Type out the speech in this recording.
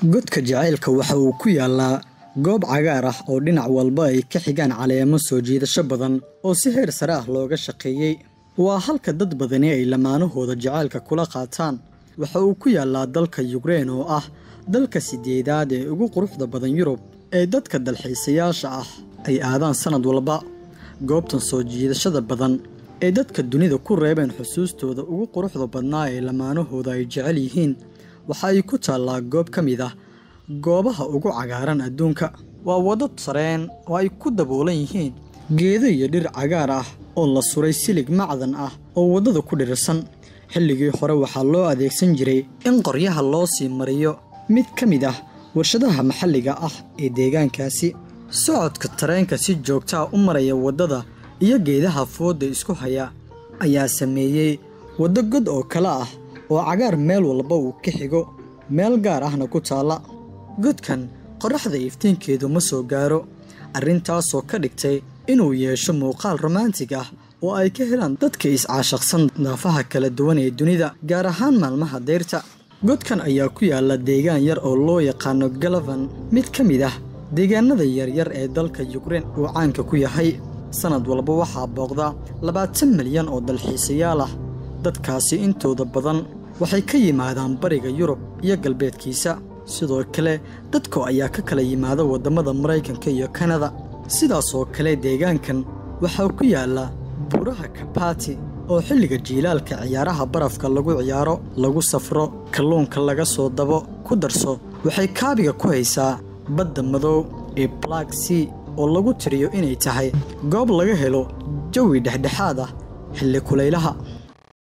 godka jacaylka waxa uu ku yaalaa goob cagaar ah oo dhinac walba ay ka xigaan caleemo soo jiidasho badan oo si heer sare ah looga shaqeeyey waa halka dad badani ay lamaanahooda jacaylka kula qaataan waxa uu ku yaalaa dalka yukrein oo ah dalka sideedaad ee ugu quruxda badan yurub ee dadka dalxiisayaasha ah ay aadaan sannad walba goobtan soo jiidashada badan ee dadka dunida ku reebeen xusuustooda ugu quruxda badnaa ee lamaanahooda ay jecel yihiin waxa ay ku taallaa goob ka mid ah goobaha ugu cagaaran adduunka waa waddo sareen oo ay ku daboolan yihiin geedo iyo dhir cagaar ah oo la suray silig macdan ah oo waddada ku dhirirsan xilligii hore waxaa loo adeegsan jiray in qoryaha loo sii mariyo mid ka mid ah warshadaha maxalliga ah ee deegaankaasi socodka tareenka si joogtaa u maraya waddada iyo geedaha foodda isku haya ayaa sameeyey waddo god oo kale ah oo cagaar meel walba uu ka xigo meel gaar ahna ku taalla godkan qorraxda iftiinkeedu ma soo gaaro arrintaasoo ka dhigtay inuu yeesho muuqaal romaantig ah oo ay ka helaan dadka is-caashaqsan daafaha kala duwan ee dunida gaar ahaan maalmaha dayrta godkan ayaa ku yaalla deegaan yar oo loo yaqaano galavan mid ka mid ah deegaanada yaryar ee dalka yukrein uu caanka ku yahay sannad walba waxaa booqda labaatan milyan oo dalxiisayaal ah dadkaasi intooda badan waxay ka yimaadaan bariga yurub iyo galbeedkiisa sidoo kale dadku ayaa ka kala yimaada waddamada maraykanka iyo kanada sidaasoo kale deegaankan waxaa ku yaalla buuraha kabati oo xilliga jiilaalka ciyaaraha barafka lagu ciyaaro lagu safro kalluunka laga soo dabo ku darso waxay kaabiga ku haysaa badda madow ee black sea oo lagu tiriyo inay tahay goob laga helo jawi dhexdhexaad ah xilli kulaylaha